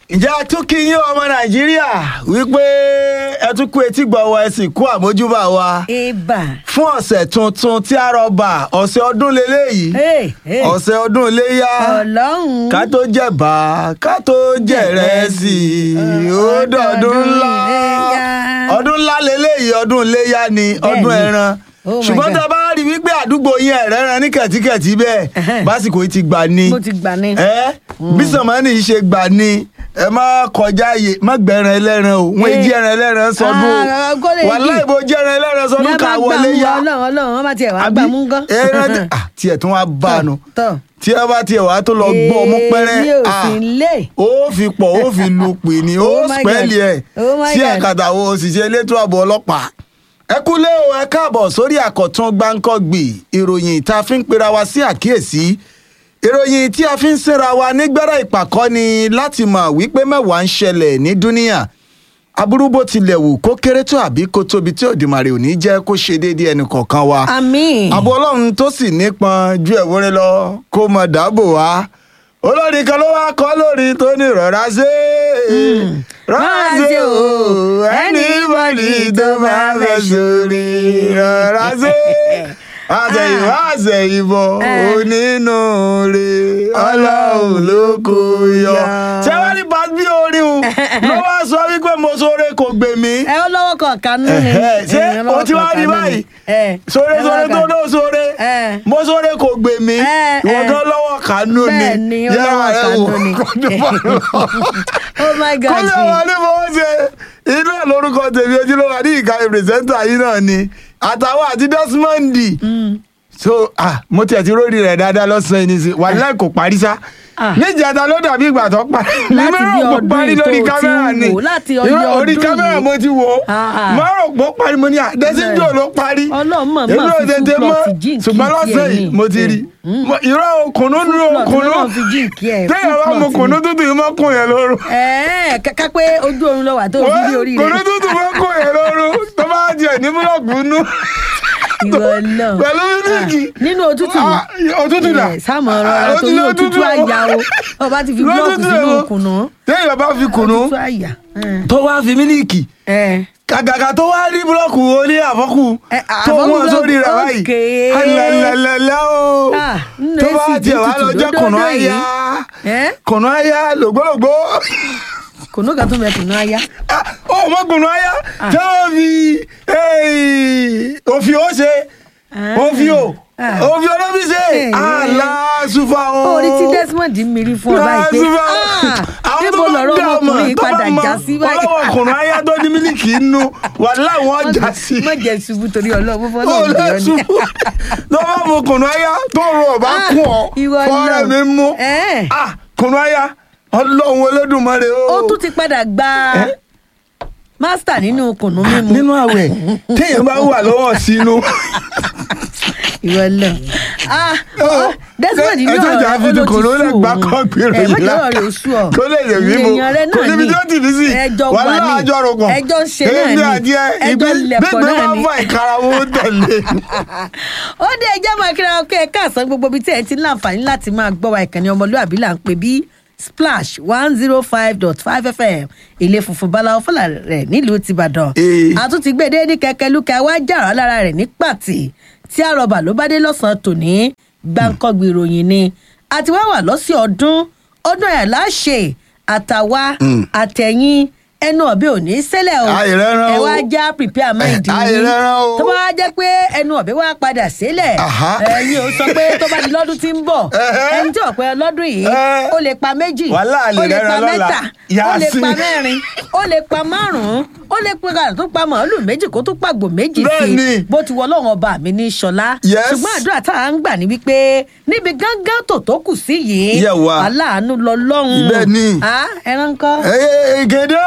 ǹjẹ́ a tún kí yín ọmọ nàìjíríà wípé ẹ tún kú etí gbọ́ wa ẹ sì kú àmójúbà wa ibà. fún ọ̀sẹ̀ tuntun tí a rọ̀bà ọ̀sẹ̀ ọdún lélẹ́yìí Hey, hey. ọ̀sẹ̀ ọdún iléyá ọlọ́run. ká tó jẹ̀bà ká tó jẹ̀rẹsì ó dọ̀dún ńlá Iléyá. ọdún ńlá lélẹ́yìí ọdún iléyá ni ọdún Bẹ́ẹ̀ni. ẹran Oh my ṣùgbọ́n God. tá a bá rí wípé àdúgbò yín ẹ̀rẹ́ ran ní kẹ̀tíkẹ̀tí bẹ́ẹ̀ Ẹhẹ́n. básìkò yìí ti gbà ni mo ti gbà ní. ẹ bí sànmọ́nì yìí ṣe gbà ni ẹ má kọjá ààyè má gbẹ̀ràn ẹlẹ́ran o wọ́n Eh. jí ẹran ẹlẹ́ran sọdún Ah, o kó lè wàhálà yí. ìbò jẹ́ ẹran ẹlẹ́ran ní sọdún a ká bá gbà wọlé mú yá ọlọ́run ọlọ́run wọ́n bá tiẹ̀ wá gbà mú gan. ẹran tí- ah, tiẹ̀ tún wá bá a nù tọ́ tí ẹ bá tiẹ̀ wá tó lọ gbọ́ ọmú pẹ́rẹ́ èmi ò ah, sí lé. ó fi pọ̀ ó fi lu pè ní ó Oh my spẹ́ẹ̀lì God. ẹ̀ Oh my sí God. àkàtà àwọn òṣìṣẹ́ elétò ààbò ọlọ́pàá ẹ kúlé o ẹ káàbọ̀ sórí àkọ́tún gbáǹkọ́gbì ìròyìn tá a fi ń pera wa sí àkíyèsí ìròyìn tí a fi ń sinra wa nígbẹ́rẹ́ ìpàkọ́ ni láti mọ̀ wípé mẹ́wàá ń ṣẹlẹ̀ ní dúníà aburú bó tilẹ̀ wù kó kéré tó àbí kó tóbi tí òdìmọ̀rẹ́ ò ní jẹ́ kó ṣe déédéé ẹnì kọ̀ọ̀kan wa àmín. àbò ọlọ́run tó sì nípọn ju ẹ̀wúrẹ́ lọ kó mọ dáàbò wá olórin kan ló wá kọ́ lórí tó ní rọra ṣe rọra ṣe o anybody tó bá fẹ́ sórí rọra ṣe àtẹ̀yìnwá àtẹ̀yìnbọ̀ onínúure ọlọ́run ló kó yọ. ṣé wọ́n ní bá bí orin o ló wá sọ wípé mo sóore kò gbè mí ẹ ó lọ́wọ́ kan kanú ni. Ẹ̀hẹ́, ṣé Ẹ, o ti wá rí báyìí sóre sóre tó ló sóre Ẹ. mo sóre kò gbè mí Ẹ, ìwọ ẹ. gan lọ́wọ́ kánú ni Bẹ́ẹ̀ ni, ó Yẹ́ra lọ́wọ́ rẹ kánú wò, ni. kó dúpọ̀ lọ. oh my kó god. lè wà ní fọwọ́ ṣe inú ẹ̀ lórúkọ tèmi ojúlówó ní ìka pírẹsẹ́ńtà yìí náà ni àtàwọn àti Desmond so ah mo tiẹ̀ ti rórí rẹ̀ dáadáa lọ́sàn-án yìí nísìnyí wàhálà kò parí sá Ah. níjàdá ló dàbí ìgbà tó parí Láti Mo bí rò pé ọdún parí yìí lórí tó ti kámẹ́rà ń ni wò, láti Irọ́, ọjọ́ orí ọdún kámẹ́rà yìí. mo ti wò ó Ah, ah. mo rò pé ó parí mo ní à dẹ́sídò ló parí Ọlọ́run mọ̀ èmi mọ̀ ò fi tètè full mọ̀ plot jíǹkì ṣùgbọ́n tiẹ̀ lọ́sẹ̀ ni. yìí mo ti rí Mo- irọ́ o, kùnú nu o, plot kùnú lọ́lọ́run fi jíǹkì ẹ̀, téèyàn full bá mu plot kùnú ni. tútù yìí mọ́ kùn yẹn lóru ẹ̀ẹ́ kàkà pé ojú oorun lọ wà tó fi rí orí kùnú rẹ̀. tútù mọ́ kùn yẹn lóru tó bá jẹ ní búlọ̀kù nú ìwọ náà. pẹ̀lú mílíkì Ah, nínú òtútù Ah, òtútù dà Eh, sáàmù ọ̀rọ̀ Ah, rẹ torí òtútù òtútù àyà o ọba ti fi búlọ́ọ̀kù Lótútù sínú o. òkùnà téèyàn bá fi kùnú òtútù àyà. tó wá fi mílíkì ẹ kàkàkà tó wá rí búlọ́ọ̀kù oní àfọ́kù Eh, tó àfọ́kù wọ́n sórí rẹ̀ búlọ́ọ̀kù, báyìí okay. alẹ́lẹ́lẹ́ o Ah, nínú tó bá AC tiẹ̀ wá tútù lọ jẹ́ lódódó kùnú yìí. àyà ẹ kùnú àyà lògbólògbó kùnú kan tó mẹ kùnú àyà. Ah, ó mọ kùnú àyà tí wọ́n fi òfin ó ṣe Ah. òfin ó Ah. òfin olóbi ṣe Eh. aláṣùfà o orí tí Desmond ń mirí fún ọ báyìí pé Lásùfà. ah, Àwọn níbo tó bá lọ̀rọ̀ dá ọmọ, ọmọkùnrin tó bá padà mọ já sí báyìí. ọlọ́wọ́ kùnú àyà tó ní mílíkì inú wà láwọn já sí. má jẹ ṣubú torí Ọlọ́run fún ó Ọlọ́run lè bìọ́ ni. ṣubú tó bá mu kùnú àyà tó rọ ọba Ah, kún ọ ìwọ fọ́ọ̀rẹ́ náà. mi mú Eh. Ah, kùnú àyà ọlọ́run olódùmarè o. ó tún ti padà gba mástà nínú kùnú mímu. nínú àwẹ̀ téèyàn bá wà lọ́wọ́ sínú. ìwọ lọ. ah Ó, ọ, Desmond ní ẹ ọ̀rọ̀ jẹ́jà fi ti kòró lẹ̀ gbá kọ́ gbèrò ẹ yìí mọ̀jọ́ lá. ọ̀rọ̀ oṣù ọ̀ kó lè lè rí mo èèyàn rẹ kò náà níbi ni tí ó ti fi sí ẹjọ́ wà wà ní láàjọ rò pọ̀ ẹjọ́ ń ṣe náà èmi ni àdìẹ ẹjọ́ lẹ̀pọ̀ gbígbé náà máa ni. fà ìkarahun ó tẹ̀lé. ó dé ẹjẹ́ máa kíra ọkọ ẹ̀ka àsán gbogbo ibi tí ẹ ti ń láǹfààní láti máa gbọ́ wa ìkànnì ọmọlúwàbí là ń pè bí splash one zero five dot five fm ilé funfun báláwo fọlá rẹ̀ nílùú tìbàdàn Ee. àtúntìgbèdé ní kẹkẹ lúkẹ wá jàrá lára rẹ̀ ní pàtì tí àròbà ló bá dé lọ́sàn-án tòní gbáǹkọ́gbì ìròyìn ni àti wá wà lọ́sẹ̀ ọdún ọdún ẹ̀ láṣẹ àtàwa àtẹ̀yìn ẹnu ọ̀bẹ ò ní ṣẹlẹ̀ o Àìrẹ́rán ẹ o. wá já prepare mind yín Àìrẹ́rán o. tó bá wá jẹ́ pé ẹnu ọ̀bẹ wá padà sílẹ̀ Àhá. ẹ̀yin ò sọ pé tó bá di lọ́dún tí ń bọ̀ Ẹ̀hẹ́. ẹni tí ọ̀pẹ lọ́dún yìí Ẹ̀. ó lè pa méjì Wàhálà ó lè lè pa rẹ́ran lọ́la. mẹ́ta ó lè Yàásí. pa mẹ́rin ó lè pa márùn-ún ó lè pe kàrà tó pa màálù méjì kó tó pàgbò méjì sí Bẹ́ẹ̀ni. i bó ti wọ ọlọ́run ọba mi ní ṣọlá Yes. ṣùgbọ́n àdúrà tá à ń gbà ní wípé níbi gángan tó tó kù sí yìí Yẹ̀ wá. aláàánú lọ lọ́hùn Bẹ́ẹ̀ni. ẹran kọ́ Ee, gèdè o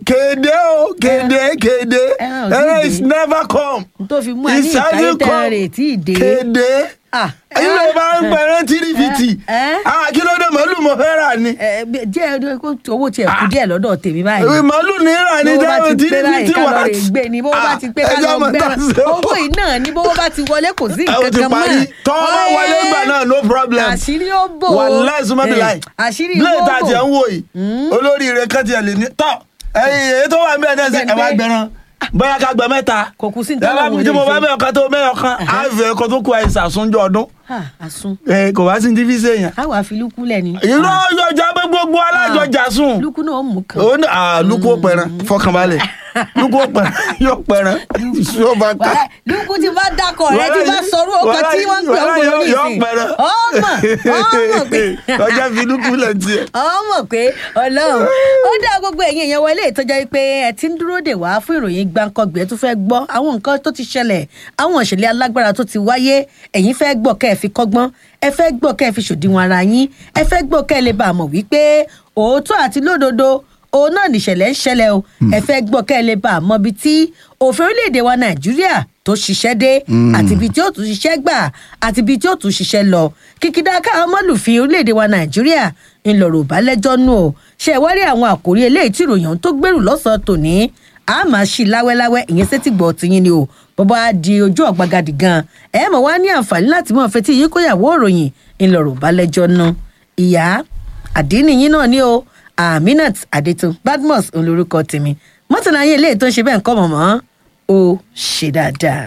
kéde o kéde kéde Ẹran ò tí ì ẹran dé. is never come tó fi mú ẹ ní ìkáyé tẹ́ran rẹ̀ tí ì dé. kéde Ah, ilé ẹran- bá ń pẹ̀rẹ́ tìrìfìtì Eh, eh. àkìlódé màálù mo fẹ́ rà ni ẹ bí- díẹ̀ díẹ̀ kó owó tiẹ̀ kú díẹ̀ lọ́dọ̀ tèmi báyìí. ìwé màálù ní rà ní bówó bá dáhùn ti pé báyìí tìrìfìtì ká wà lọ rè gbé ni bówó bá ti pé ká lọ gbẹ́ràn owó yìí náà ni bówó bá ti wọlé kò sí ó nǹkan ti kan mọ́. parí tọ́ ọ bá wọlé gbà náà no problem àṣírí ó bò ó. wàláì súnmọ́ bí láì Eh, àṣírí blade ó bò àti ẹ̀ ń wò yìí olóríire kan tiẹ̀ lè ní tọ́ ẹ̀yìn èyí tó wà ń bẹ̀ náà sí Bẹ́ẹ̀ni ẹ̀ wá pé- gbẹ̀ràn bóyá ká gbẹ mẹ́ta Kò kú sí ní ẹ bá tọ́lọ̀ mi tí wọlé mo bá ṣe. bẹ̀ ọ̀kan tó mẹ́yọ̀ kan á fẹ́ ẹ̀kọ́ tó kú àìsàn àsúnjọ ọdún Ah, àsun ẹ kò wá sí ti fi ṣe yẹn. káwa fi lúkú lẹ̀ ni. irọ́ yọjà pé gbogbo alájọjà sùn lúkú náà ó mú kan. ó ní àlùkò pẹ̀rẹ̀ fọkànbalẹ̀ lùkò pẹ̀rẹ̀ yóò pẹ̀rẹ̀ yóò bá ká. Wàhálà, lúkú ti bá dákọ̀ rẹ ti bá sọ̀rọ̀ ọkọ̀ Wàhálà- tí wọ́n ń pè ọ́ wàhálà gbòòrò yóò- yóò nísìnyí. pẹ̀rẹ̀. ọmọ ọmọ pé ọjà fi lùkù lẹ̀ tiẹ̀. ọmọ pé ọlọ́run ó dá gbogbo ẹ̀yin èèyàn wọlé ìtọ́jà wípé ẹ ti ń dúró dè wá fún ìròyìn gbàǹkangbè tó fẹ́ gbọ́ àwọn nǹkan tó ti ṣẹlẹ̀ àwọn ìṣẹ̀lẹ̀ alágbára tó ti wáyé ẹ̀yin fẹ́ gbọ́ kẹ́ ẹ fi kọ́gbọ́n ẹ fẹ́ gbọ́ kẹ́ ẹ fi ṣòdiwọ̀n ara yín ẹ fẹ́ gbọ́ kẹ́ ẹ lè bá a mọ̀ wípé òótọ́ àti lódodo òun náà nìṣẹ̀lẹ̀ ń ṣẹlẹ̀ o ẹ fẹ́ gbọ́ kẹ́ ẹ lè bá a mọ̀ bíi tí òfin orílẹ̀-èdè wa nàìjíríà tó ṣiṣẹ́ dé àti ibi tí ó tún ṣiṣẹ́ gbà àti ibi tí ó tún ṣiṣẹ́ lọ kìkìdá káwọn mọ́lùfín orílẹ̀-èdè wa nàìjíríà ńlọrọ̀ bá lẹ́jọ́ nù o ṣe ìwárí àwọn àkòrí eléyìí tí ìròyìn ọ̀hún tó gbèrú lọ́sàn-án tòní a máa ṣí láwẹ́láwẹ́ ìyẹn sétí gbọ́ tiyín ni o bọ́bá á di ojú ọ̀gbagadì gan ẹ mọ̀ wá ní àǹfààní láti mọ̀ fetí yín kóyàwó òròyìn ńlọrọ̀ bá lẹ́jọ́ nù ìyá àdínníyín náà ni o aminat adetun badmus olórúkọ tèmi mọ́tàlá yín eléyìí tó ń ṣe bẹ́ẹ̀ ń kọ́ mọ̀mọ́ ó ṣe dáadáa.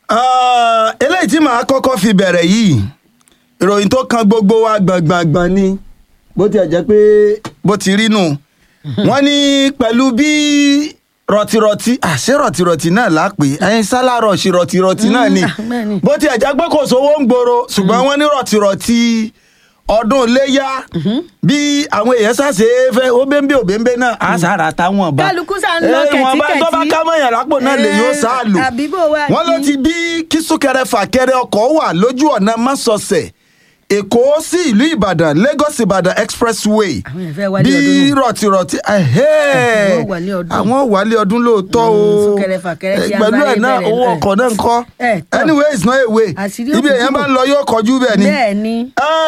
Ah, eléyìí tí màá kọ́kọ́ fi bẹ̀rẹ̀ yìí ìròyìn tó kan gbogbo wa gbọ̀ngbọ̀ngbọ̀n ni bó tiẹ̀ jẹ́ pé bó ti rí nù wọ́n ní pẹ̀lú bí rọ̀tìrọ̀tì àṣé rọ̀tìrọ̀tì náà lápè ẹyin sálárọ̀ ṣe rọ̀tìrọ̀tì náà ni ah, bẹ́ẹ̀ ni. bó tiẹ̀ jẹ́ pé kò sówó ń gbòòrò ṣùgbọ́n wọ́n ní rọ̀tìrọ̀tì ọdún iléyà bí àwọn èèyàn ṣàṣe fẹ́ ó bẹ́ńbé òbẹ́ńbé náà á sára táwọn bá Kálukú sá ń lọ Eh, wọn bá tó bá kẹ̀tíkẹ̀tí. ká mọ̀yàn lápò náà lè yóò sá lò Eh, àbí bó wá wọ́n ló ní? ti bí kí súnkẹrẹ fàkẹrẹ ọkọ̀ wà lójú ọ̀nà mọ́sọ̀ọ̀sẹ̀ èkó sí ìlú ìbàdàn lagos ìbàdàn expressway Àwọn èèyàn fẹ́ wálé bí ọdún nù. rọ̀tìrọ̀tì ẹ̀hẹ́. Àwọn wálé ọdún. àwọn wálé ọdún lóòótọ́ o Mm, súnkẹrẹ fàkẹrẹ tí Eh, a pẹ̀lú bá ẹ̀ lè náà bẹ̀rẹ̀ owó náà. ọkọ̀ náà ń kọ́ Eh, tọ́. anyway it's not a way Àṣírí ibi òkú èèyàn bá túbọ̀. ń lọ yóò kọjú bẹ́ẹ̀ ni bẹ́ẹ̀ ni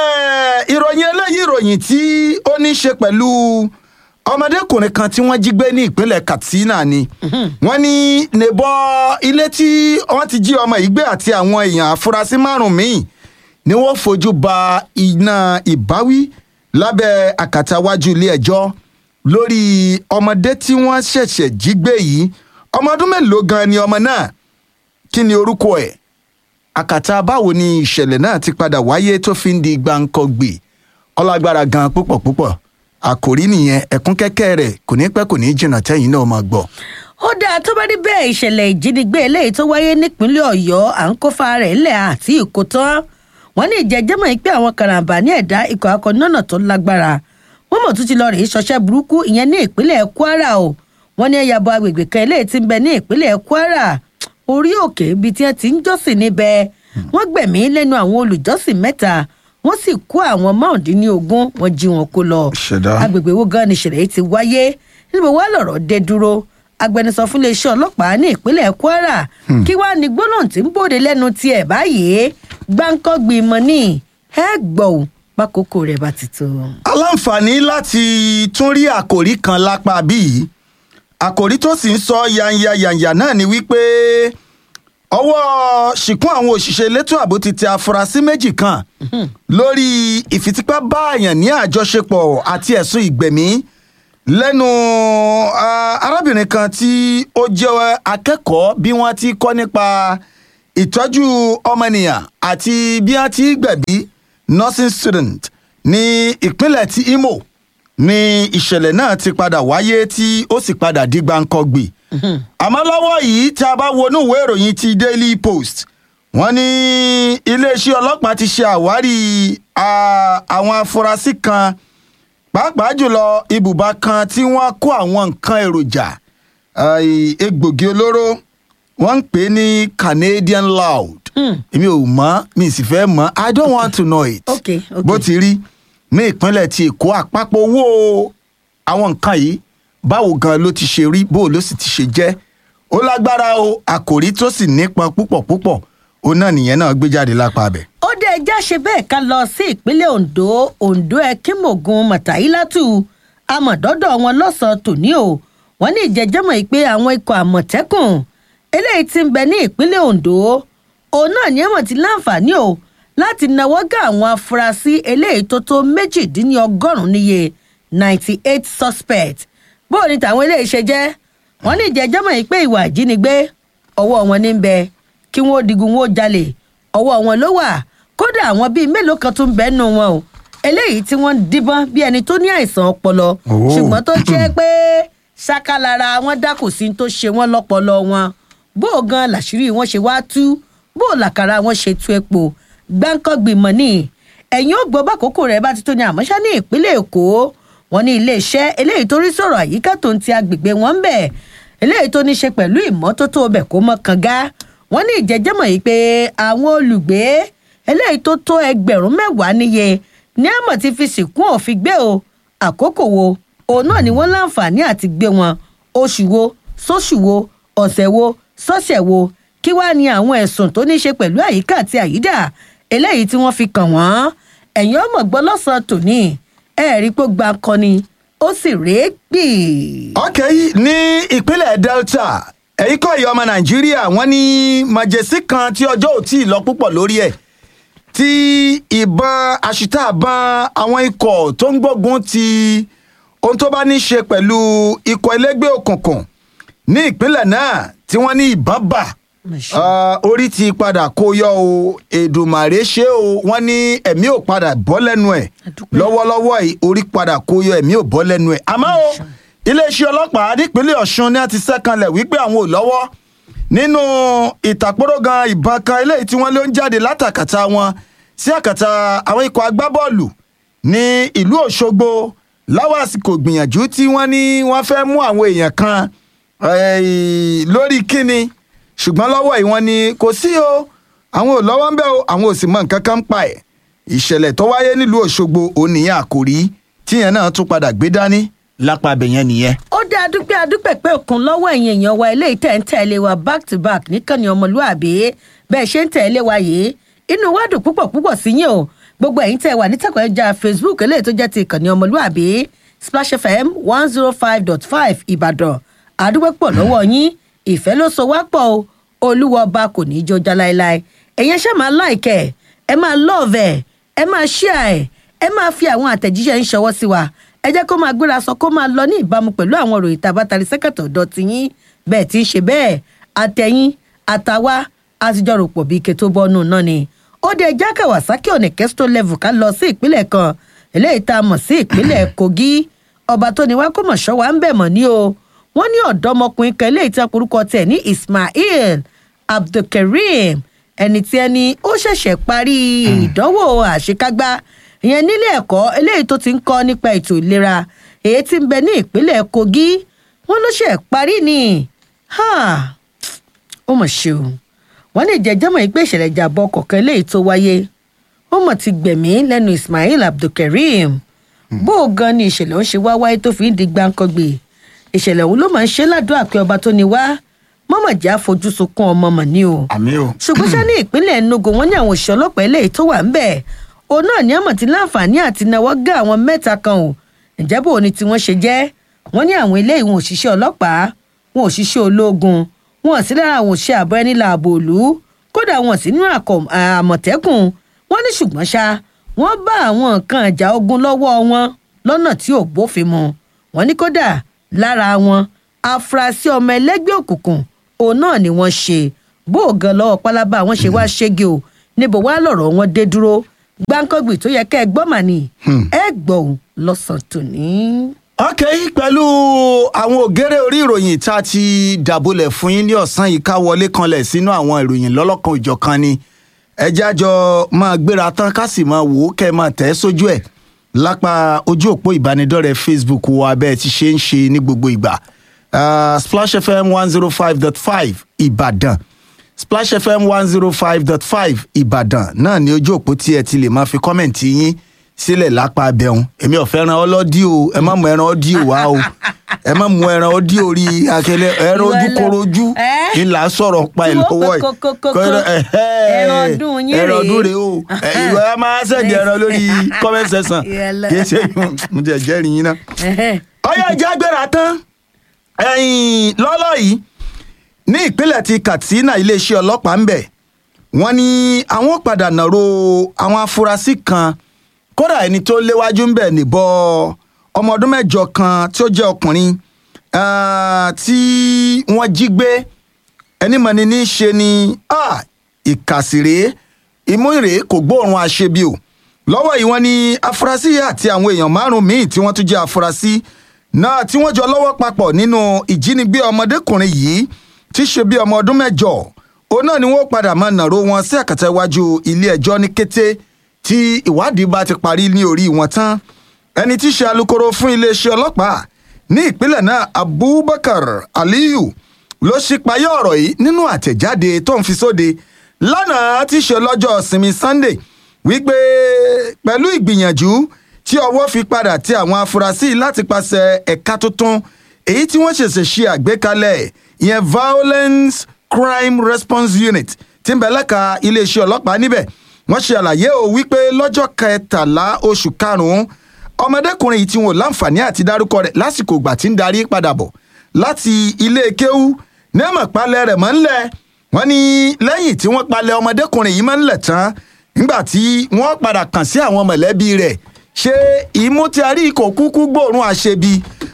Eh, ìròyìn eléyìí ìròyìn tí ó ní í ṣe pẹ̀lú ọmọdékùnrin kan tí wọ́n jí gbé ní ìpínlẹ̀ katsina ni wọ́n ní nìbọ ilé tí wọ́n ti jí ọmọ yìí gbé àti àwọn èèyàn àfúrásì márùn míì ni wọ́n fojú ba iná ìbáwí lábẹ́ àkàtàwájú ilé ẹjọ́ lórí ọmọdé tí wọ́n ṣẹ̀ṣẹ̀ jí gbé yìí ọmọ ọdún mélòó gan ni ọmọ náà kí ni orúkọ ẹ̀ àkàtà báwo ni ìṣẹ̀lẹ̀ náà ti padà wáyé tó fi ń di gbàǹkangbè ọlágbára gan púpọ̀ púpọ̀ àkòrí nìyẹn ẹ̀kún kẹ́kẹ́ rẹ̀ kò ní pẹ́ kò ní jìnnà tẹ́yìn náà máa gbọ́. ó dáa tó bá rí bẹ́ẹ̀ ìṣẹ̀lẹ̀ ìjínigbé eléyìí tó wáyé nípínlẹ̀ ọ̀yọ́ à ń kófa rẹ̀ ńlẹ̀ àti ìkó tán wọ́n ní ìjẹ́jẹ́mọ̀ yìí pé àwọn karambà ní ẹ̀dá ikọ̀ akọ̀nọ́nà tó lágbára wọ́n mọ̀ tún ti lọ rèé ṣọṣẹ́ burúkú ìyẹn ní ìpínlẹ̀ kwara o wọ́n ní ẹ̀yàbọ̀ agbègbè kan eléyìí ti ń bẹ ní ìpínlẹ̀ kwara orí òkè ibi tí wọ́n ti ń jọ́sìn níbẹ̀ wọ́n gbẹ̀mí lẹ́nu àwọn olùjọ́sìn mẹ́ta wọ́n sì kó àwọn márùndínlógún wọ́n jí wọn kó lọ Ṣẹ̀dá. agbègbè wo gan ni ìṣẹ̀lẹ̀ yìí ti wáyé níbo wá lọ̀rọ̀ dé dúró agbẹnusọ fún iléeṣẹ́ ọlọ́pàá ní ìpínlẹ̀ kwara kí wàá ní gbólóhùn tí ń bòde lẹ́nu tiẹ̀ báyìí gbáǹkọ́gbì mọ́ ní ẹ gbọ́ ò pákókó rẹ̀ bá ti tó. aláǹfààní láti tún rí àkòrí kan lápá bíi àkòrí tó sì ń sọ yanya yanya náà ni wípé ọwọ́ ṣìkún àwọn òṣìṣẹ́ elétò ààbò ti tẹ afurasí méjì kan lórí ìfitípábáàyàn ní àjọṣepọ̀ àti ẹ̀sùn ìgbẹ̀mí lẹ́nu ah, arábìnrin kan tí ó jẹ́ akẹ́kọ̀ọ́ bí wọ́n ti kọ́ nípa ìtọ́jú ọmọnìyàn àti bí wọ́n ti gbẹ̀bí nursing student ní ìpínlẹ̀ ti imo ní ìṣẹ̀lẹ̀ náà ti padà wáyé tí ó sì padà di gbàǹkangbì àmọ́ lọ́wọ́ yìí tí a bá wọnú ìwé ìròyìn ti daily post wọ́n ní iléeṣẹ́ ọlọ́pàá ti ṣe àwárí ah, àwọn afurasí kan pàápàá jùlọ ibùba kan tí wọ́n kó àwọn nǹkan èròjà ai, egbògi olóró wọ́n ń pè é ní canadian loud èmi ò mọ̀ mi sì fẹ́ mọ̀ i don't want to know it Okay, okay. bó ti rí ní ìpínlẹ̀ ti èkó àpapọ̀ owó àwọn nǹkan yìí báwo gan ló ti ṣe rí bó ló sì ti ṣe jẹ́ ó lágbára o àkòrí tó sì nípọn púpọ̀ púpọ̀ ó náà nìyẹn náà gbé jáde lápá abẹ. ó dé ẹjá ṣe bẹ́ẹ̀ ká lọ sí ìpínlẹ̀ ondo ondo ẹkínmọ̀gùn mọ̀tàílátù amọ̀dọ́dọ̀ wọn lọ́sàn-án tòní o wọ́n ní ìjẹ́jẹ́mọ̀ yìí pé àwọn ikọ̀ àmọ̀tẹ́kùn eléyìí ti ń bẹ ní ìpínlẹ̀ ondo òun náà ní ẹ̀wọ̀n ti láǹfààní o láti nawọ́ gá àwọn afurasí eléyìí tó tó méjìdínlọ́gọ́rùn-ún níye ninety eight suspect bó o ní tàwọn eléyìí ṣe jẹ́ wọ́n ní ìjẹ́jẹ́mọ̀ yìí pé ìwà ìjínigbé ọwọ́ wọn ní ń bẹ kí wọ́n ó digun wọ́n ó jalè ọwọ́ wọn ló wà kódà àwọn bíi mélòó kan tún bẹ́ẹ̀ nù wọn o eléyìí tí wọ́n ń díbọ́n bí ẹni tó ní àìsàn ọpọlọ Oh. ṣùgbọ́n tó jẹ́ pé ṣákàlára wọn dákò sí tó ṣe wọ́n lọ́pọlọ wọn bó o gan làṣírí wọn ṣe wá tú bó o làkàrà wọn ṣe tú epo gbáǹkọ́gbìmọ̀ ní ẹ̀yìn ó gbọ́ bákòókò rẹ̀ bá ti tó ní àmọ́ṣá ní ìpínlẹ̀ èkó wọn ní iléeṣẹ́ eléyìí tó rí sọ̀rọ̀ àyíká tó ń ti agbègbè wọn ń bẹ̀ eléyìí tó ní ṣe pẹ̀lú ìmọ́tótó ọbẹ̀ kó mọ́ kànga wọn ní ìjẹ́jẹ́mọ̀ yìí pé àwọn olùgbé eléyìí tó tó ẹgbẹ̀rún mẹ́wàá níye ní àmọ̀ ti fi sìnkún òfin gbé o àkókò wo òun náà ni wọ́n láǹfààní àti gbé wọn oṣù wo sóṣù wo ọ̀sẹ̀ wo sọ́sẹ̀ wo kí wàá ní àwọn ẹ̀sùn tó ní í ṣe pẹ̀lú àyíká àti àyídà eléyìí tí wọ́n fi kàn wọ́n ẹ̀yìn ọmọ gbọ́ lọ́sàn-án tòní ẹ̀ẹ́rí pé ó gba akọni ó sì rèé gbì. ok ní ìpínlẹ̀ delta ẹ̀yìn kọ́ ìyá ọmọ nàìjíríà wọ́n ní màjèsí kan tí ọjọ́ ò tí ì lọ púpọ̀ lórí ẹ̀ tí ìbọn àṣìta àbọn àwọn ikọ̀ tó ń gbógun ti ohun tó bá ní í ṣe pẹ̀lú ikọ̀ ẹlẹ́gbẹ́ òkùnkùn ní ìpínlẹ̀ náà tí wọ́n ní ìbọn bà Ah, orí ti padà kó yọ o èdùmàrè ṣe o wọ́n ní ẹ̀mí ò padà bọ́ lẹ́nu ẹ̀ Àdúpẹ́. lọ́wọ́lọ́wọ́ yìí orí padà kó yọ ẹ̀mí ò bọ́ lẹ́nu ẹ̀ àmọ́ o iléeṣẹ́ ọlọ́pàá nípínlẹ̀ ọ̀ṣun ni a ti sẹ́kànlẹ̀ wípé àwọn ò lọ́wọ́ nínú ìtàkùrọ̀gàn ìbọn kan eléyìí tí wọ́n ló ń jáde látàkàtà wọn sí àkàtà àwọn ikọ̀ agbábọ́ọ̀lù ní ìlú òṣogbo láwọn àsìkò gbìyànjú tí wọ́n ní wọ́n fẹ́ mú àwọn èèyàn kan eh, lórí kíni ṣùgbọ́n lọ́wọ́ yìí wọ́n ní kò sí o àwọn ò lọ́wọ́ ń bẹ́ o àwọn ò sì mọ nǹkan kan ń pa ẹ̀ ìṣẹ̀lẹ̀ tó wáyé nílùú òṣogbo òun nìyẹn àkòrí tíyẹn náà tún padà gbé dání lápá abẹ̀yẹn nìyẹn. ó dá adúpẹ́ adúpẹ́ pé òkun lọ́wọ́ ẹ̀yìn èèyàn wa eléyìí tẹ̀ ń tẹ̀lé wa back to back níkànnì ọmọlúàbí bẹ́ẹ̀ ṣe ń tẹ̀lé wa yìí inú wa dùn púpọ̀ púpọ̀ sí yín o gbogbo ẹ̀yin tẹ̀ wà nítẹ̀kọ̀ ẹja facebook eléyìí tó jẹ́ ti ìkànnì ọmọlúàbí splash fm one zero five dot five ìbàdàn àdúpẹ́ pọ̀ lọ́wọ́ yín ìfẹ́ ló so wá pọ̀ o olúwa ọba kò ní í jó já láéláé ẹ̀yin ṣe máa láìkẹ́ ẹ máa lọ́ọ̀vẹ̀ ẹ máa ṣíà ẹ̀ ẹ máa fi àwọn àtẹ̀jíṣẹ́ ń ṣọwọ́ sí wa ẹ jẹ́ kó máa gbéra sọ kó máa lọ ní ìbámu pẹ̀lú àwọn òròyìn tá a bá tari sẹ́kẹ̀tọ̀ ọ̀dọ̀ tiyín bẹ́ẹ̀ tí ń ṣe bẹ́ẹ̀ àtẹ̀yìn àtàwa àtijọ́ rò pọ̀ bíi ike tó bọ́nú náà ni ó dé ẹjá kawasaki ọ̀nà kẹ́sítọ́ level ká lọ sí ìpínlẹ̀ kan eléyìí tá a mọ̀ sí ìpínlẹ̀ kogi ọba tó ní wá kó mọ̀ ṣọ́ wa ń bẹ̀ mọ̀ ní o wọ́n ní ọ̀dọ́mọkùnrin kan eléyìí tí a porúkọ tẹ̀ ní ismail abdulkareem ẹni tí ẹni ó ṣẹ̀ṣẹ̀ parí ìdánwò àṣekágbá ìyẹn nílé ẹ̀kọ́ eléyìí tó ti ń kọ́ nípa ètò ìlera èyí tí ń bẹ ní ìpínlẹ̀ kogi wọ́n ló ṣe parí ni Ha! ó mọ̀ ṣe o wọ́n ní ìjẹ́jọ́mọ̀ yìí pé ìṣẹ̀lẹ̀ ìjàmbá ọkọ̀ kan eléyìí tó wáyé ó mọ̀ ti gbẹ̀mí lẹ́nu ismail abdulkareem bó o gan ni ìṣẹ̀lẹ̀ ń ṣe wá wáyé tó fi ń di gbáǹkọ́gbè ìṣẹ̀lẹ̀ òun ló máa ń ṣe ládùúgbò àpẹ ọba tó ní wá mọ́mọ̀ jẹ́ àfojú sunkún ọmọ mọ̀ ní o àmì o. ṣùgbọ́n ṣá ní ìpínlẹ̀ enugu wọn ní àwọn òṣìṣẹ́ ọlọ́pàá eléyìí tó wà ń bẹ̀ òun náà ní àmọ̀ tí láǹfààní àti náwó gá àwọn mẹ́ta kan o ǹjẹ́ bò ní tí wọ́n ṣe jẹ́ wọ́n ní àwọn eléyìí wọn òṣìṣẹ́ ọlọ́pàá wọn òṣìṣẹ́ ológun wọn ò sí lára àwọn òṣìṣẹ́ àbọ̀ ẹni làbò òlú kódà wọn ò sí nínú àkọ- àmọ̀tẹ́kùn wọ́n ní ṣùgbọ́n ṣá wọ́n bá àwọn nǹkan ìjà ogun lọ́wọ́ wọn lọ́nà tí ò bófin mu wọ́n ní kódà lára wọn afurasí ọmọ ẹlẹ́gbẹ́ òkùnkùn òun náà ni wọ́n ṣe bó o gan lọ́wọ́ pálábá wọn ṣe wá ṣége o níbo wá lọ̀rọ̀ wọn dé dúró gbáǹkọ́gbì tó yẹ kẹ́ ẹ gbọ́ mà ní ẹ gbọ́ ò lọ́sàn-án tòní. ok pẹ̀lú àwọn ògèrè orí ìròyìn tá a ti dàbọ̀lẹ̀ fún yín ní ọ̀sán yìí ká wọlé kanlẹ̀ sínú àwọn ìròyìn lọ́lọ́kan ìjọ̀kan ni ẹjẹ́ àjọ máa gbéra tán ká sì máa wò ó kẹ́ ẹ máa tẹ̀ ẹ́ sójú ẹ̀ lápá ojú òpó ìbánidọ́rẹ̀ẹ́ facebook wa bẹ́ẹ̀ ti ṣe ń ṣe ní gbogbo ìgbà Ah, splash fm one zero five dot five ìbàdàn splash fm one zero five dot five ìbàdàn náà ni ojú òpó tí ẹ ti lè máa fi kọ́mẹ̀ntì yín sílẹ̀ lápá abẹ́hùn èmi ò fẹ́ràn ọlọ́dí o ẹ má mú ẹran ọdí o wá o ẹ má mú ẹran ọdí orí akẹlẹ ẹran Ìwọ ojú lẹ- korojú Ẹ́? ńlá sọ̀rọ̀ pa ẹ̀ Tí wọ́n lọ́wọ́ pe kókókókó. Kọ́- ẹ̀hẹ́. Ẹran ọdún yín ẹran rèé. ọdún rèé o ẹ, ìwọ ẹ máa ṣẹ̀dí ẹran lórí comment section Ìyẹn lọ. kì í ṣe mo ti ẹ̀ jẹ́rìí yín náà Ẹ̀hẹ́. ọyọ ìjà gbéra tán ẹ̀yìn lọ́lọ́ yìí ní ìpínlẹ̀ ti katsina iléeṣẹ́ ọlọ́pàá ń bẹ̀ wọ́n ní àwọn padà nàró àwọn afurasí kan kódà ẹni tó léwájú ń bẹ̀ níbọ̀ ọmọ ọdún mẹ́jọ kan tí ó jẹ́ ọkùnrin ah, tí wọ́n jí gbé ẹni mọ̀ni ní í ṣe ni ah, ìkàsìrè ìmúre kò gbóòórùn àṣebi o lọ́wọ́ yìí wọ́n ní afurasí àti àwọn èèyàn márùn-ún míì tí wọ́n tún jẹ́ afurasí náà tí wọ́n jọ lọ́wọ́ papọ̀ nínú ìjínigbé ọmọdékùnrin yìí tí í ṣe bí ọmọ ọdún mẹ́jọ òun náà ni wọ́n padà máa nàró wọn sí àkàtà iwájú ilé ẹjọ́ ní kété tí ìwádìí bá ti parí ní orí wọn tán ẹni tí í ṣe alukoro fún iléeṣẹ́ ọlọ́pàá ní ìpínlẹ̀ náà abubakar aliyu ló ṣípayá ọ̀rọ̀ yìí nínú àtẹ̀jáde tó ń fi sóde lánàá tí í ṣe lọ́jọ́ ìsinmi sunday wípé pẹ̀lú ìgbìyànjú tí ọwọ́ fi padà tí àwọn afurasí láti pàṣẹ ẹ̀ka tuntun èyí tí wọ́n ṣẹ̀ṣẹ̀ ṣe àgbékalẹ̀ ìyẹn violence crime response unit tí ń bẹ lẹ́ka iléeṣẹ́ ọlọ́pàá níbẹ̀ wọ́n ṣe àlàyé o wípé lọ́jọ́ kẹtàlá oṣù karùn-ún ọmọdékùnrin yìí tí wọn ò láǹfààní àti dárúkọ rẹ̀ lásìkò ìgbà tí ń darí padà bọ̀ láti ilé kéwú ní ẹ̀mọ̀ palẹ̀ rẹ̀ mọ́ ńlẹ̀ wọ́n ní lẹ́yìn tí wọ́n palẹ̀ ọmọdékùnrin yìí mọ́ ńlẹ̀ tán nígbà tí wọ́n padà kàn sí àwọn mọ̀lẹ́bí rẹ̀ ṣé ìmú tí a rí kò kúkú gbòòrùn àṣebi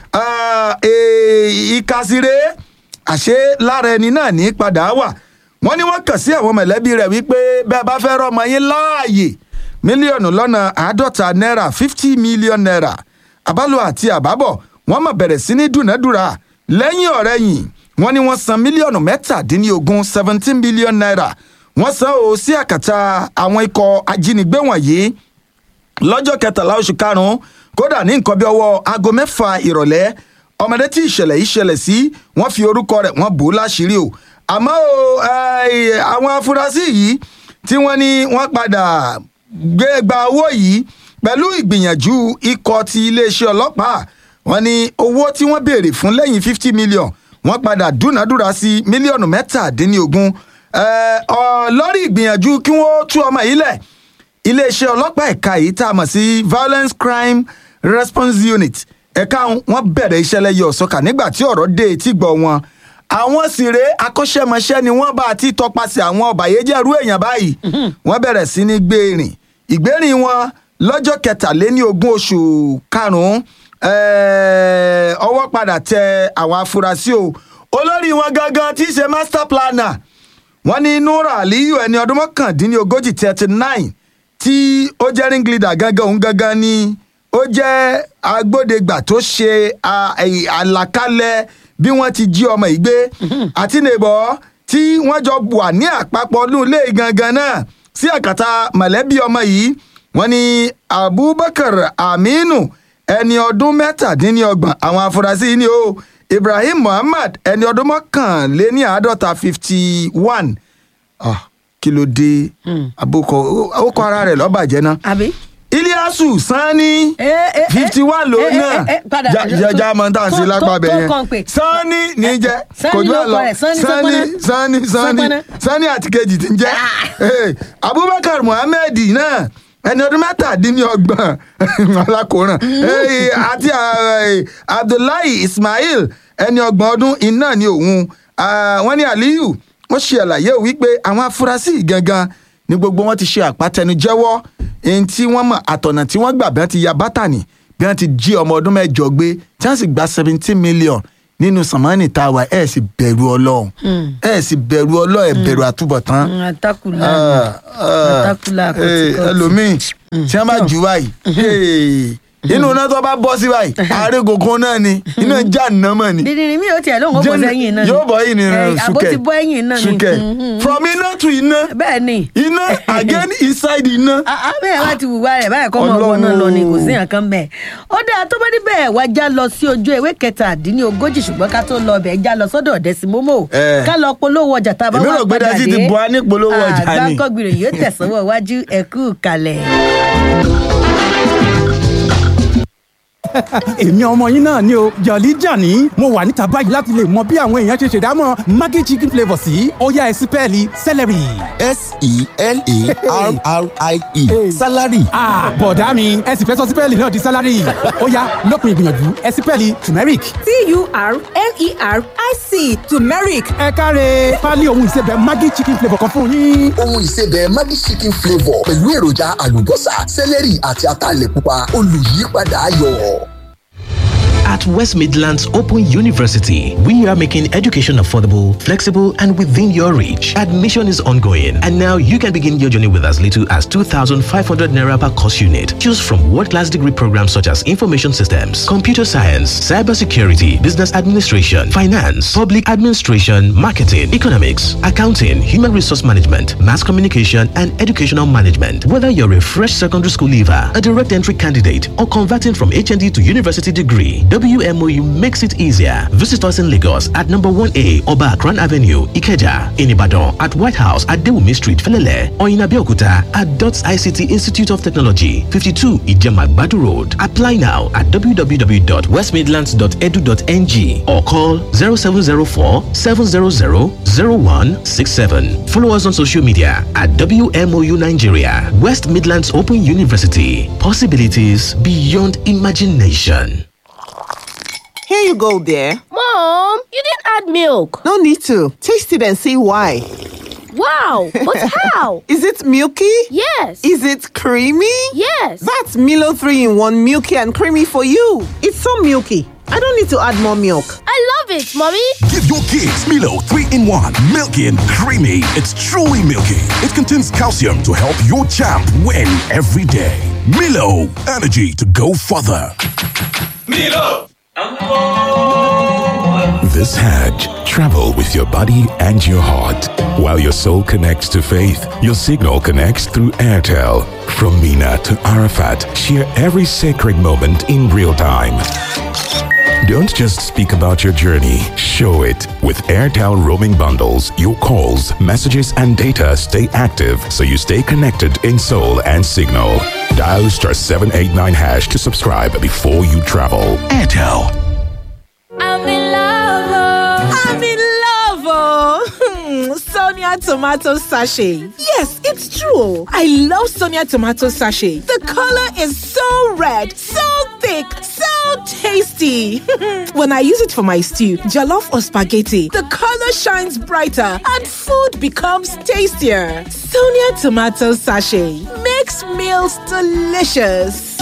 ìkàsíre àṣé lára ẹni náà ní padà wà wọ́n ní wọ́n kàn sí àwọn mọ̀lẹ́bí rẹ̀ wípé bẹ́ẹ̀ bá fẹ́ rọ́mọ yín láàyè mílíọ̀nù lọ́nà àádọ́ta náírà fifty million naira àbálò àti àbábọ̀ wọ́n mọ̀ bẹ̀rẹ̀ sí ní dúnàádúrà lẹ́yìn ọ̀rẹ́yìn wọ́n ní wọ́n san mílíọ̀nù mẹ́tàdínlógún seventeen billion naira wọ́n san ó sí àkàtà àwọn ikọ̀ ajínigbé wọ̀nyí lọ́jọ́ kẹtàlá oṣù karùn-ún kódà ní nǹkan bí ọwọ́ aago mẹ́fà ìrọ̀lẹ́ ọmọdé tí ìṣẹ̀lẹ̀ yìí ṣẹlẹ̀ sí wọ́n fi orúkọ rẹ̀ wọ́n bò ó láṣìírí o àmọ́ o eh, àwọn afurasí yìí tí wọ́n ní wọ́n padà gbé gba owó yìí pẹ̀lú ìgbìyànjú ikọ̀ ti iléeṣẹ́ ọlọ́pàá wọ́n ní owó tí wọ́n béèrè fún lẹ́yìn fifty million wọ́n padà dúnàádúrà sí mílíọ̀nù mẹ́tàdínlógún eh, ọ- lórí ìgbìyànjú kí wọ́n tú ọmọ yìí lẹ̀ iléeṣẹ́ ọlọ́pàá ẹ̀ka yìí tá a mọ̀ sí violence crime response unit ẹ̀ka wọn bẹ̀rẹ̀ iṣẹ́ lẹ́yìn ọ̀sọ́kà nígbà tí ọ̀rọ̀ dé etí gbọ́ wọn àwọn sì rèé akọ́ṣẹ́mọṣẹ́ ni wọ́n bá ti tọpasẹ̀ àwọn ọ̀bàyéjẹ́rú èèyàn báyìí wọ́n bẹ̀rẹ̀ sí ní gbé rìn ìgbérìn wọn lọ́jọ́ kẹtàléní ogún oṣù karùn-ún eh, ọwọ́ padà tẹ àwọn afurasí o olórí wọn gangan tí í ṣe master planner wọ́n ní nura aliyu ẹni ọdún mọ́kàndínlógójì thirty nine tí ó jẹ́ ring leader gangan òun gangan ni ó jẹ́ agbódegbà tó ṣe a- ẹ̀- àlàkalẹ̀ bí wọ́n ti jí ọmọ yìí gbé àti nìbọ̀ tí wọ́n jọ wà ní àpapọ̀ ọdún ilé gangan náà sí àkàtà mọ̀lẹ́bí ọmọ yìí wọ́n ní abubakar aminu ẹni ọdún mẹ́tàdínlọ́gbọ̀n àwọn afurasí yìí ni ó ibrahim muhammad ẹni ọdún mọ́kànléní àádọ́ta fifty one ah kí ló dé abokọ ó kọ ara rẹ̀ lọ́bàjẹ́ náà àbí. iliasu sanni Eh, eh, eh. fifty one ló Eh, eh, náà eh, padà. jẹjẹ mọta sí Tó- lápá tó- bẹ tó yẹn kàn pé. sanni ní jẹ Sanni kò jù ló ẹ lọ kọ rẹ̀, Sanni sanni Sọpọ́nà. sanni sanni Sọpọ́nà. sanni àti kejì ti ń jẹ Eh, abubakar muhammed náà ẹni ọdún mẹ́tàdínlọ́gbọ̀n alákòóràn Eh, àti eh, abdullahi ismail ẹni ọgbọ̀n ọdún iná ni òun Ah, wọ́n ní aliyu wọ́n ṣe àlàyé wípé àwọn afurasí yìí gangan ni gbogbo wọn ti ṣe àpàtẹnujẹ́wọ́ ẹni tí wọ́n mọ̀ àtọ̀nà tí wọ́n gbà bí wọ́n ti ya bátànì bí wọ́n ti jí ọmọ ọdún mẹ́jọ gbé tí wọ́n sì gba seventeen million nínú sàmánì tá a wà ẹ̀ sì bẹ̀rù ọlọ́run ẹ̀ sì bẹ̀rù ọlọ́run ẹ̀ bẹ̀rù àtúbọ̀tán àtàkùlà Ah, ah, àtàkùlà eh, kọ̀tìkọ̀tì. ẹlòmíì tí wọ́n bá jù báyìí hey, inú iná tó bá bọ́ sí báyìí àárẹ̀ gògùn náà ni iná já nàmọ̀ ni dídìrín mi ò tiẹ̀ lóun ó bọ́ Jẹ́nu- sẹ́yìn náà ni. yóò bọ́ yìí ni Eh, àbó sùkẹ́ ti bọ́ ẹ̀yìn náà ni. sùkẹ́ Mhm. from iná to iná bẹ́ẹ̀ ni. iná again inside iná. Ah, ah, bẹ́ẹ̀ wá ti wùwá rẹ̀ báyìí kọ́ mọ ọgbọ́n náà lọ ni kò sí nǹkan bẹ́ẹ̀. ó dáa tó bá níbẹ̀ wá já lọ sí ojú ewé kẹtàdínlógójì ṣùgbọ́n ká tó lọ bẹ̀ já lọ sọ́dọ̀ ọ̀dẹ́sí mọ́mọ́ Eh. ká lọ polówó ọjà tá a bá Èmi wà rò pé padà Dẹ́sí ti dé. bu wa ní polówó ọjà ni. àgbákọ́gbìrì yóò tẹ̀sánwó iwájú ẹ̀kú kalẹ̀. èmi ọmọ yín náà ni o jọ̀lí jàní mo wà níta báyìí láti lè mọ bí àwọn èèyàn ṣe ṣèdámọ̀ maggi chicken flavour sí ọ̀yá ẹ̀sìn pẹ́ẹ́lí celery. s-e-l-a-r-r-i-e salary. bọ̀dá mi ẹ sì fẹ́ sọ sípẹ́ẹ̀lì náà di sálárì ọ̀yá lópin ìgbìyànjú ẹ̀sìn pẹ́ẹ́lì turmeric. t-u-r-m-e-r-i-c turmeric ẹ káre pálí ohun ìsebẹ̀ maggi chicken flavour kan fún yín. ohun ìsebẹ̀ Maggi chicken flavour pẹ̀lú èròjà àlùbọ́sà sẹ́lẹ̀rì àti ataalẹ̀ pupa olùyípadà ayọ̀. At West Midlands Open University, we are making education affordable, flexible, and within your reach. Admission is ongoing, and now you can begin your journey with as little as 2,500 naira per course unit. Choose from world-class degree programs such as information systems, computer science, cybersecurity, business administration, finance, public administration, marketing, economics, accounting, human resource management, mass communication, and educational management. Whether you're a fresh secondary school leaver, a direct entry candidate, or converting from HND to university degree, WMOU makes it easier. Visit us in Lagos at number 1A Oba Akran Avenue, Ikeja, in Ibadan at White House at Dewumi Street, Felele, or in Abeokuta at DOTS ICT Institute of Technology, 52 Ijemagbadu Road. Apply now at www.westmidlands.edu.ng or call 0704 700 0167. Follow us on social media at WMOU Nigeria, West Midlands Open University. Possibilities beyond imagination. Here you go, dear. Mom, you didn't add milk. No need to. Taste it and see why. Wow, but how? Is it milky? Yes. Is it creamy? Yes. That's Milo 3 in 1 milky and creamy for you. It's so milky. I don't need to add more milk. I love it, Mommy. Give your kids Milo 3 in 1. Milky and creamy. It's truly milky. It contains calcium to help your champ win every day. Milo, energy to go further. Milo! This Hajj, travel with your body and your heart. While your soul connects to faith, your signal connects through Airtel. From Mina to Arafat, share every sacred moment in real time. Don't just speak about your journey, show it. With Airtel roaming bundles, your calls, messages, and data stay active so you stay connected in soul and signal. Dial star 789 hash to subscribe before you travel. Airtel. I'm in love. i'm in love oh sonia tomato sachet yes it's true i love sonia tomato sachet the color is so red so thick so tasty when i use it for my stew jollof or spaghetti the color shines brighter and food becomes tastier sonia tomato sachet makes meals delicious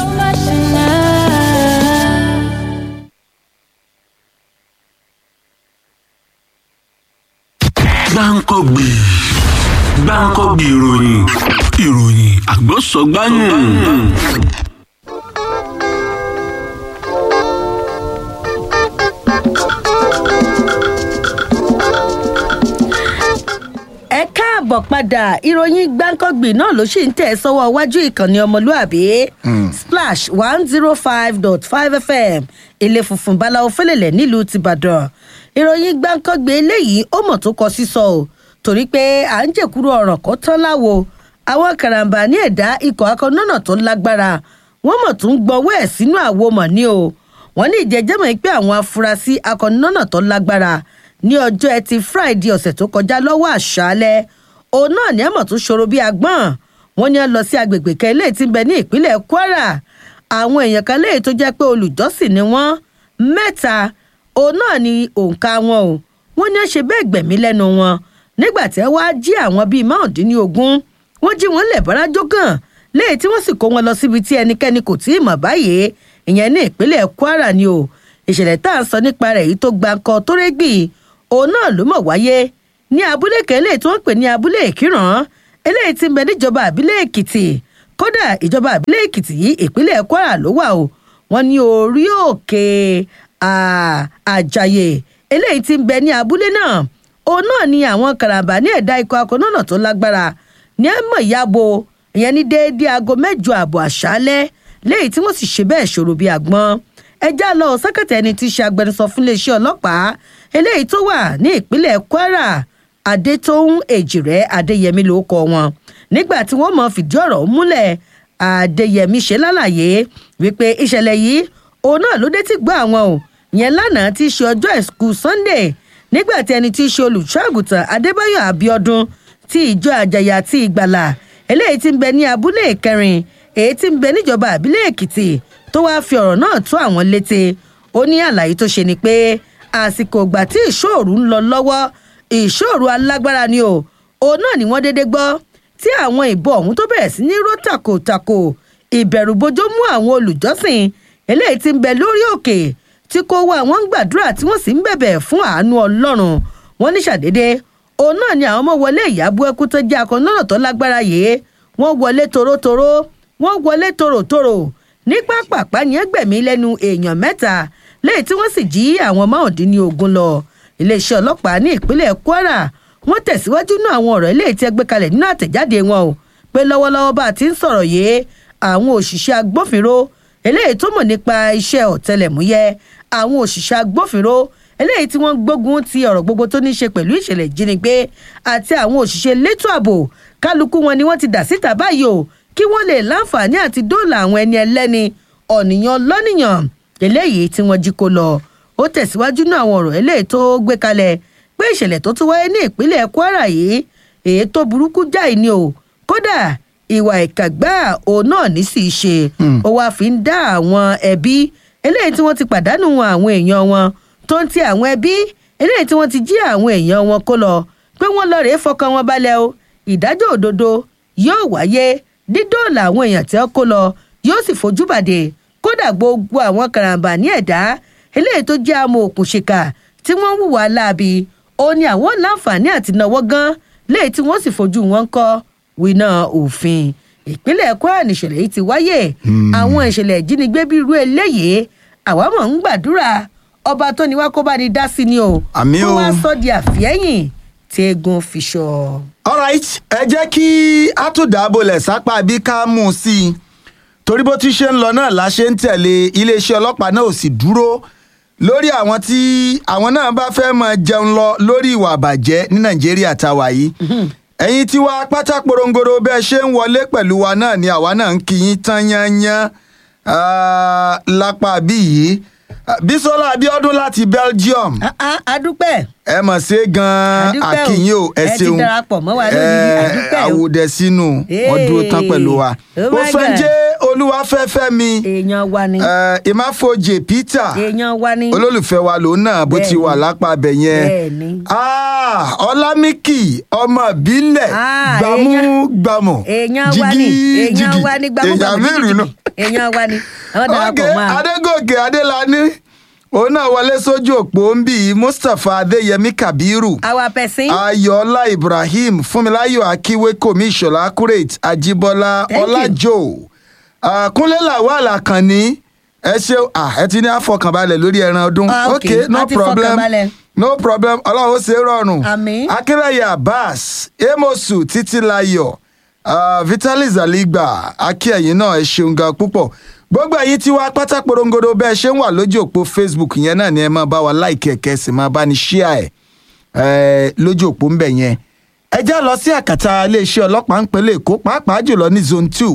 gbáǹkọ́gbì gbáǹkọ́gbì ìròyìn ìròyìn àgbọ̀sọ̀gbáyùn. ẹ káàbọ̀ padà ìròyìn gbáǹkọ́gbì náà ló sì ń tẹ̀ sọ́wọ́ iwájú ìkànnì ọmọlúàbí splash one zero five dot five fm ilé funfun báláwo fẹlẹ̀lẹ̀ nílùú tìbàdàn ìròyìn gbáǹkọ́gbì eléyìí ó mọ̀ tó kọ sísọ o torí pé à ń jèkúrú ọ̀rọ̀ kó tán láwo àwọn karambà ní ẹ̀dá ikọ̀ akọ́nọ́nà tó lágbára wọ́n mọ̀ tó ń gbọ́wọ́ ẹ̀ sínú àwo mọ̀ ní o wọ́n ní ìjẹ́jẹ́mọ̀ pé àwọn afurasí akọ́nọ́nà tó lágbára ní ọjọ́ ẹtì friday ọ̀sẹ̀ tó kọjá lọ́wọ́ àṣálẹ́ òun náà ní ẹ̀mọ̀ tó ṣòro bíi agbọ́n wọn ní ẹ lọ sí agbègbè kan eléyìí tí ń bẹ ní ìpínlẹ̀ kwara àwọn èèyàn kan léyìí tó jẹ́ pé olùjọ́sìn ni wọ́n mẹ́ta òun náà ni òǹkà wọn o wọ́n ní ẹ ṣe bẹ́ẹ̀ gbẹ̀mí lẹ́nu wọn nígbà tí ẹ wá jí àwọn bíi márùndínlógún wọ́n jí wọn lẹ̀ bọ́lájọ́ kàn léyìí tí wọ́n sì kó wọn lọ síbi tí ẹnikẹ́ni kò tí ì mọ̀ báyìí ìyẹn ní ìpínlẹ̀ kwara ni o ìṣẹ̀lẹ̀ tá à ń sọ nípa rẹ̀ yìí tó gba nǹkan tó régbì òun náà ló mọ̀ wáyé ní abúlé kan eléyìí tí wọ́n pè ní abúlé ìkíràn eléyìí tí ń bẹ níjọba àbílẹ̀ èkìtì kódà ìjọba àbílẹ̀ èkìtì yìí ìpínlẹ̀ kwara ló wà o wọ́n ní orí òkè àjàyè eléyìí tí ń bẹ ní abúlé náà òun náà ni àwọn karambà ní ẹ̀dá ikọ̀ akọ̀nọ́nà tó lágbára ní ẹ̀mọ̀ ìyàbò ìyẹn ní déédéé aago mẹ́jọ ààbọ̀ àṣálẹ́ léyìí tí wọ́n sì ṣe bẹ́ẹ̀ ṣòro bíi àgbọn ẹjá lọ sẹ́kẹ̀tẹ̀ ẹni tí í ṣe agbẹnusọ fún iléeṣẹ́ ọlọ́pàá eléyìí tó wà ní ìpínlẹ̀ kwara adétóhùn èjìrẹ́ adéyẹmí ló kọ wọn nígbà tí wọ́n mọ̀ fìdí ọ̀rọ̀ múlẹ̀ adéyẹmí ṣe lálàyé wípé ìṣẹ̀lẹ̀ yìí òun náà ló dé tí gbọ́ àwọn o yẹn lánàá tí í ṣe ọjọ́ ìsìnkú sunday nígbà tí ẹni tí í ṣe olùṣọ́àgùtàn adébáyọ̀ abiodun ti ìjọ àjàyà àti ìgbàlà eléyìí tí ń bẹ ní abúlé ìkẹrin èyí tí ń bẹ níjọba àbílẹ̀ èkìtì tó wáá fi ọ̀rọ̀ náà tó àwọn létí ó ní àlàyé tó ṣe ni pé àsìkò ìgbà tí ìṣòro ń lọ lọ́wọ́ ìṣòro alágbára ni o òun náà ni wọ́n déédéé gbọ́ tí àwọn ìbọn ọ̀hún tó bẹ̀rẹ̀ sí ní ró tàkòtàkò ìbẹ̀rùbojo mú àwọn olùjọ́sìn eléyìí tí ń bẹ lórí òkè tí kò wá àwọn ń gbàdúrà tí wọ́n sì ń bẹ̀bẹ̀ fún àánú ọlọ́run wọ́n ní ṣàdédé òun náà ni àwọn ọmọ wọlé ìyàbọ̀ ẹkú tó jẹ́ akọ̀nọ́nà tó lágbára yìí wọ́n wọlé torótoró wọ́n wọlé tòròtòrò ní pápápá yẹn gbẹ̀mí lẹ́nu èèyàn mẹ́ta lẹ́yìn tí wọ́n sì jí àwọn márùndínlógún lọ iléeṣẹ́ ọlọ́pàá ní ìpínlẹ̀ kwara wọ́n tẹ̀síwájú náà àwọn ọ̀rọ̀ eléyìí tí ẹ gbé kalẹ̀ nínú àtẹ̀jáde wọn o pé lọ́wọ́lọ́wọ́ bá a ti ń sọ̀rọ̀ yìí àwọn òṣìṣẹ́ agbófinró eléyìí tó mọ̀ nípa iṣẹ́ ọ̀tẹlẹ̀múyẹ́ àwọn òṣìṣẹ́ agbófinró eléyìí tí wọ́n gbógun ti ọ̀rọ̀ gbogbo tó ní í ṣe pẹ̀lú ìṣẹ̀lẹ̀ ìjínigbé àti àwọn òṣìṣẹ́ elétò ààbò kálukú wọn ni wọ́n ti dà síta báyìí o kí wọ́n lè láǹfààní àti dóòlà àwọn ẹni ẹlẹ́ni ọ̀nìyàn lọ́nìyàn eléyìí tí wọ́n jí kó lọ ó tẹ̀síwájú náà àwọn ọ̀rọ̀ eléyìí tó gbé kalẹ̀ pé ìṣẹ̀lẹ̀ tó tún wáyé ní ìpínlẹ̀ kwara yìí èyí tó burúkú jáì ni o kódà ìwà ìkàgbá òun náà ní sì í ṣe ó wáá fi ń dá àwọn ẹbí eléyìí tí wọ́n ti pàdánù àwọn èèyàn wọn tó ń ti àwọn ẹbí eléyìí tí wọ́n ti jí àwọn èèyàn wọn kó lọ pé wọ́n lọ rèé fọkàn wọn balẹ̀ o ìdájọ́ òdodo yóò wáyé dídóòlà àwọn èèyàn tí wọ́n kó lọ yóò sì fojú bàdé kódà gbogbo àwọn karambà ní ẹ̀dá eléyìí tó jẹ́ àmọ́ òkùnṣìkà tí wọ́n hùwà láabi ó ní àwọn láǹfààní àti náwó gan léyìí tí wọ́n sì fojú wọn kọ́ wíná òfin ìpínlẹ̀ kwara nìṣẹ̀lẹ̀ yìí ti wáyé àwọn ìṣẹ̀lẹ̀ ìjínigbé bíi irú eléyìí àwa mọ̀ ń gbàdúrà ọba tó ní wá kó bá ní dá sí ni o Àmì kó o. wá sọ di àfẹ́yìn tí egun fi ṣọ. alright ẹ jẹ́ kí a tún dábòlẹ̀ sápá bí ká mú un sí i torí bó ti ṣe ń lọ náà la ṣe ń tẹ̀lé iléeṣẹ́ ọlọ́pàá náà ò sì dúró lórí àwọn tí àwọn náà bá fẹ́ máa jẹun lọ lórí ìwà àbàjẹ́ ní nàìjíríà táwa yìí ẹ̀yin tí wàá pátá porongoro bẹ́ẹ̀ ṣe ń wọlé pẹ̀lú wa náà ni àwa náà ń kí yín tán yányán ah, lápá bí yìí Ah, bísọ́lá abiodun láti belgium adúpẹ́ ẹ mọ̀ ṣe gan-an Adúpẹ́ o. akínyìn o ẹ Ẹ ti ṣeun darapọ̀ mọ́ wa lónìí, adúpẹ́ o. àwòdẹ sínú wọn dúró tán pẹ̀lú wa Oh ó my fẹ́ God. jẹ́ olúwafẹ́fẹ́ mi èèyàn wa ni ìmáfojì peter èèyàn wa ni olólùfẹ́ wa lòun náà bó ti Bẹ́ẹ̀ni. wà lápá abẹ yẹn Bẹ́ẹ̀ni. Ah, ọlámíkì ọmọ ìbílẹ̀ Ah, gbàmú gbàmù èèyàn wa ni èèyàn wa ni gbàmúgbàmù èèyàn mẹ́rin nù. èèyàn wa ni àwọn darapọ̀ Ọ̀gẹ̀ mọ́ a. adégòkè adélani òun náà wọlé sójú òpó ń bì í mustapha adéyẹmí kabiru àwa pẹ̀sìn. ayọ̀ọ́lá ibrahim fúnmiláyọ̀ akíwékòmí ìṣọ̀lá accurate ajíbọ́lá Thank you. ọlájò Ah, kúnlé lawal àkànní ẹ ṣe ah, ẹ ti ní àfọkànbalẹ̀ lórí ẹran ọdún Ah, okay. ok no A ti problem fọkànbalẹ̀. no problem ọlọ́run ó ṣe é rọrùn Àmín. akínrẹ̀yẹ abbas amosu títílayọ̀ uh, vitalis aligba akíyẹ̀yìn náà ẹ ṣeun gan púpọ̀ gbogbo ẹ̀yin tí wàá pátá porongodo bẹ́ẹ̀ ṣe ń wà lójú òpó facebook yẹn náà ni ẹ máa bá wa láìkí ẹ̀kẹ́ sì máa bá ní ṣíà ẹ̀ ẹ̀ lójú òpó ń bẹ̀ yẹn ẹ já lọ sí àkàtà iléeṣẹ́ ọlọ́pàá ń pẹ̀lẹ́ èkó pàápàá jùlọ ní zone two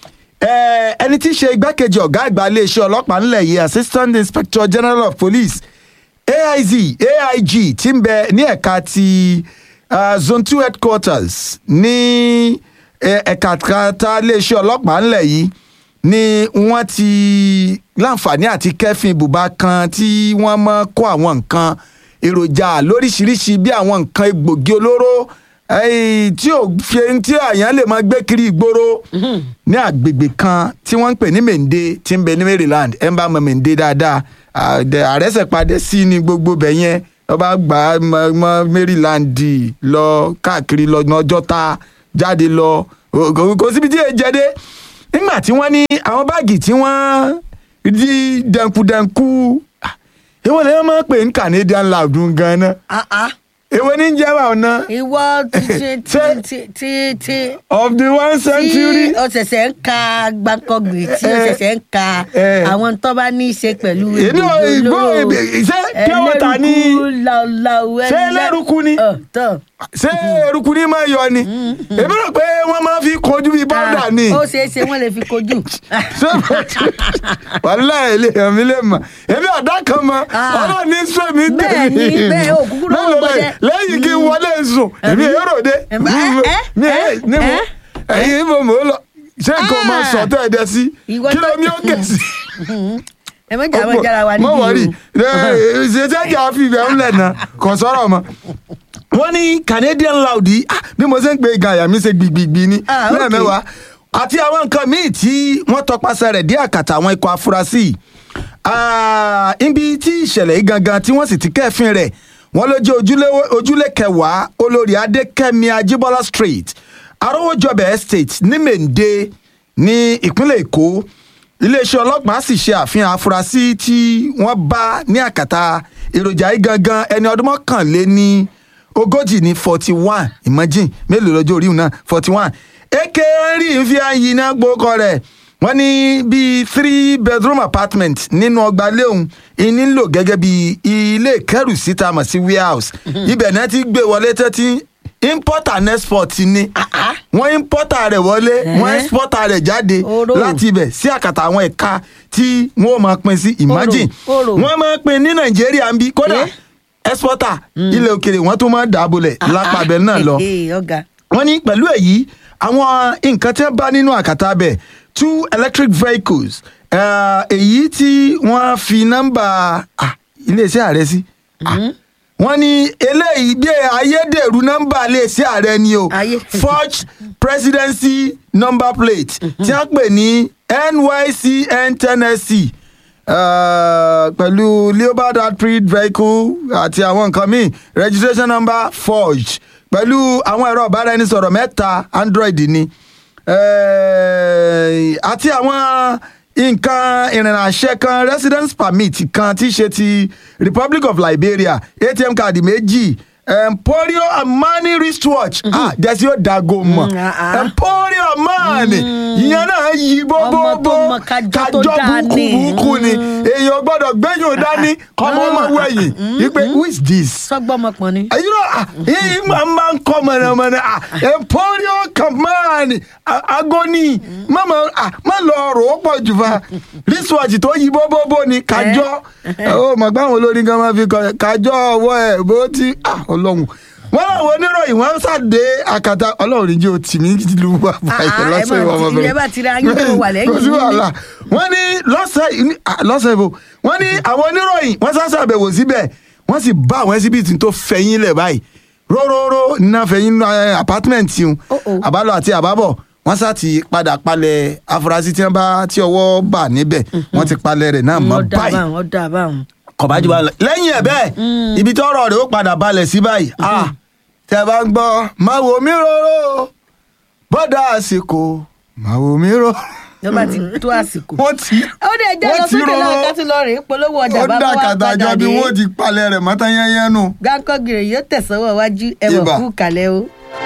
Eh, ẹni tí í ṣe igbákejì ọ̀gá àgbà iléeṣẹ́ ọlọ́pàá ńlẹ̀ yìí assistant inspector general of police aiz aig tí ń bẹ ní ẹ̀ka ti uh, zone two headquarters ní eh, ẹ̀ka kata iléeṣẹ́ ọlọ́pàá ńlẹ̀ yìí ni wọ́n ti láǹfààní àti kẹ́fìn ibùba kan tí wọ́n mọ́ kó àwọn nǹkan èròjà lóríṣiríṣi bí àwọn nǹkan egbògi olóró eh, tí ò fi tí àyàn lè máa gbé kiri ìgboro ní àgbègbè kan tí wọ́n ń pè ní mende tí ń bẹ ní maryland ẹ̀ ń bá mọ mende dáadáa àdẹ- àrẹsẹ̀padẹ sí ní gbogbo bẹ̀ yẹn wọ́n bá gbà á mọ mọ maryland lọ káàkiri lọ ọjọ́ ta jáde lọ o- kò kò síbi tí èyí jẹ dé nígbà tí wọ́n ní àwọn báàgì tí wọ́n di dẹnkudẹnku ah, èwo lè máa ń pè ní canadian loud gan-an èwo ní jẹ́ báwọn náà ìwọ ti ti ti ti ti of the one century. tí o ṣẹ̀ṣẹ̀ ń ka gbàǹkọ̀gbì tí o ṣẹ̀ṣẹ̀ ń ka Eh. àwọn tó bá ní í ṣe pẹ̀lú Èmi ò egbògi gbọ́ olóró, ṣé pure water ni- ẹlẹ́rùkú, làwùlàwù, ṣé ẹlẹ́- ẹlẹ́rùkú ni? Ọ̀, tọ́ ṣé eruku ní máa yọ ni èmi rò pé wọ́n máa fi kojú bíi bọ́dà ni ó ṣeé ṣe wọ́n lè fi kojú. ṣé wàhálà ilé mi lè mọ̀ èmi ọ̀dà kan mọ ọlọ́run ní sọ mi Bẹ́ẹ̀ ni, bẹ́ẹ̀, òkúkú ló ń Lọ́lọ́ gbọ́dẹ. lẹ́yìn kí n wọlé sùn èmi èrò dé ẹ, mi ẹ ní mo ẹ̀yin mo mò ń lọ ṣé nǹkan Ah. máa sọ tẹ́ ẹ dẹ sí Ìwọ kí ló tó- ní ó kè sí. ẹ mọ̀ jà mọ̀ jára wa mọ wọrí níbí ṣe jẹjẹ fi ibẹ̀ ńlẹ̀ náà kò sọ̀rọ̀ mọ́. wọ́n ní canadian loud yìí ah, bí mo ṣe ń pe ìgbà àyà mi ṣe gbìgbìgbì ni Ah, okay. lẹ́ẹ̀mẹ́wàá àti àwọn nǹkan míì tí wọ́n tọpasẹ̀ rẹ̀ dé àkàtà àwọn ikọ̀ afurasí yìí. Ah, ibi tí ìṣẹ̀lẹ̀ yìí gangan tí wọ́n sì ti kẹ́fìn rẹ̀ wọ́n ló jẹ́ ojúlé- ojúlé kẹwàá olórí adékẹ́mi ajíbọ́lá street arówójọbẹ̀ estate ní mèǹde ní ìpínlẹ̀ èkó iléeṣẹ́ ọlọ́pàá sì ṣe àfihàn afurasí tí wọ́n bá ní àkàtà èròjà yìí gangan ẹni ọdún mọ́kànléní ogójì ní forty one imagine mélòó lọ́jọ́ orí òun náà forty one eke rí n fi àyìn náà gbókọ rẹ̀ wọ́n ní bíi three bedroom apartment nínú ọgbà léhùn ìní ń lò gẹ́gẹ́ bí ilé ìkẹ́rùsí tá a mọ̀ sí warehouse ibẹ̀ náà ti gbé wọlé tẹ́tí import and export ni wọ́n importer rẹ̀ wọlé wọ́n exporter rẹ̀ jáde Oró. láti ibẹ̀ sí àkàtà àwọn ẹ̀ka tí wọ́n máa pín sí imagine Oró. wọ́n máa pín ní nàìjíríà ń bí kódà exporter ilẹ̀ òkèrè wọ́n tún máa dàbọ̀lẹ̀ lápá abẹ náà lọ Ee, ọ̀gá. wọ́n ní pẹ̀lú èyí àwọn nǹkan tí wọ́n bá nínú àkàtà bẹ̀ two electric vehicles eh, èyí tí wọ́n fi nọ́mbà ah, iléeṣẹ́ ààrẹ sí Ah, wọ́n ní eléyìí bí ayédèrú nọ́mbà iléeṣẹ́ ààrẹ ni o forged presidency number plate tí wọ́n pè ní nycn tennessee uh, pẹ̀lú leopard hybrid vehicle àti àwọn nǹkan míì registration number forged pẹ̀lú àwọn ẹ̀rọ ìbáraẹnisọ̀rọ̀ mẹ́ta android ni Eh, àti àwọn nǹkan ìrìnà àṣẹ kan residence permit kan tí í ṣe ti republic of liberia atm card méjì emporio amani wristwatch ah dẹ́sí ó dago mọ̀ emporio amani ìyẹn náà yí bóbóbó kájọ búkúbúkú ni èèyàn gbọ́dọ̀ gbẹ́yìn dání kọ́mọ ọmọ wẹ̀yìn wípé who is this. sọgbọmọpọ ni. you know ah yìí máa máa ń kọ́ mọ̀nàmọ́ná ah emporio kamani agoni mama ah má lọ rò ó pọ̀ jù fa wristwatch tó yí bóbóbó ni kájọ ó mọ̀ pé àwọn olórin kan máa fi kọ kájọ ọwọ́ ẹ̀ bó ti ah ọlọ́run wọ́n láwọn oníròyìn wọ́n ṣàdé àkàtà ọlọ́run ní jẹ́ òtí mi lu bàbá ìṣẹ̀ lọ́sẹ̀ ìwọ ọmọbìnrin ẹ bá ti ra yín tó wà lẹ́yìn kò sí wàhálà wọ́n ní lọ́sẹ̀ ní- ah, lọ́sẹ̀ ìbò wọ́n ní àwọn oníròyìn wọ́n sá ṣàbẹ̀wò síbẹ̀ wọ́n sì bá àwọn ẹsibítì tó fẹ̀yìn lẹ̀ báyìí róróró iná fẹ̀yìn nínú apartment yìí àbálọ àti àbábọ̀ wọ́n sá ti padà palẹ̀ afurasí tí wọ́n bá tí ọwọ́ bà níbẹ̀ wọ́n ti palẹ̀ rẹ̀ náà mọ́ ọ̀dà báyìí báwọn ọ̀dà báwọn. kọ̀bájú bá lọ. lẹ́yìn ẹ̀ bẹ́ẹ̀ ibi tọ́rọ̀ rẹ̀ ó padà balẹ̀ sí báyìí ah tẹ́ bá ń gbọ́ máa wò mí róró bọ́dà àsìkò máa wò mí róró. lọ́ba ti tó àsìkò. wọ́n ti ó dé ẹjẹ́ lọ wọ́n ti sókè náà róró. ká tún lọ rèé polówó ọjà ó bàbá dá wa kàtà padà jọ bí dé. wọ́n ti palẹ̀ rẹ̀ mọ́tá yẹ́nyẹ́ nù. gánkọ́ gírè yóò tẹ̀sánwó wájú ẹ̀wọ̀n Ibà. kú kalẹ̀ o.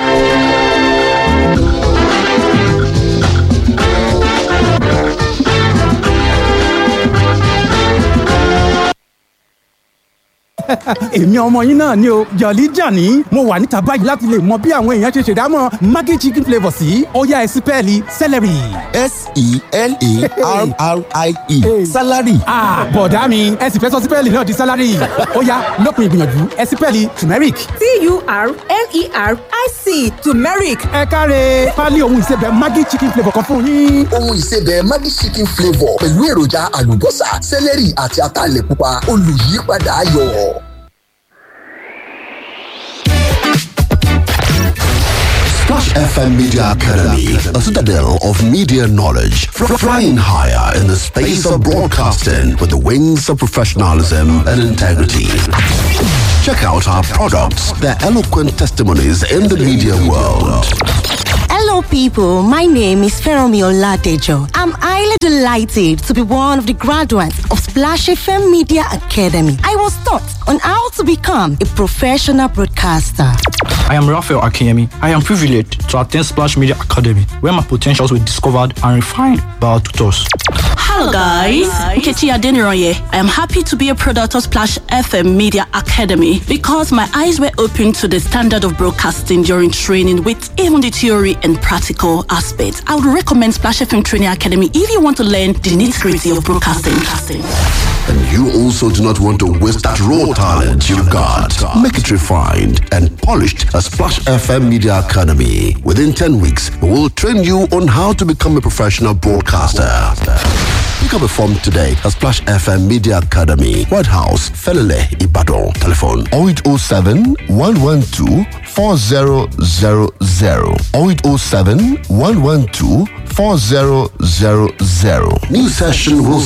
èmi ọmọ yín náà ni o jọ̀lí jàní mo wà níta báyìí láti lè mọ bí àwọn èèyàn ṣe ṣèdámọ̀ maggi chicken flavour sí ọ̀yá ẹ̀sìn pẹ́ẹ́lí celery. s-e-l-a-r-r-i-e salary. Ah, bọ̀dá mi ẹ sì fẹ́ sọ sípẹ́ẹ̀lì náà di sálárì ó yá lópin ìgbìyànjú ẹ sípẹ́ẹ̀lì turmeric. t-u-r-m-e-r-i-c turmeric. ẹ káre pálí ohun ìsebẹ̀ maggi chicken flavour kan fún yín. ohun ìsebẹ̀ Maggi chicken flavour pẹ̀lú èròjà àlùbọ́sà sẹ́lẹ̀rì àti ataalẹ̀ pupa olùyípadà ayọ̀. Splash FM Media Academy, a citadel of media knowledge, fr- flying higher in the space of broadcasting with the wings of professionalism and integrity. Check out our products, their eloquent testimonies in the media world. Hello, people. My name is Feromi Oladejo. I'm highly delighted to be one of the graduates of Splash FM Media Academy. I was taught on how to become a professional broadcaster. I am Raphael Akemi. I am privileged to attend Splash Media Academy, where my potentials were discovered and refined by our tutors. Hello guys, Nkechi Adeniroye. I am happy to be a product of Splash FM Media Academy because my eyes were opened to the standard of broadcasting during training with even the theory and practical aspects. I would recommend Splash FM Training Academy if you want to learn the nitty-gritty of broadcasting. And you also do not want to waste that raw talent you got. Make it refined and polished at Splash FM Media Academy. Within 10 weeks, we will train you on how to become a professional broadcaster. Pick up a form today at Splash FM Media Academy, White House, Felele, Ibadan. Telephone 0807 112 4000 0807 112 4000. New session will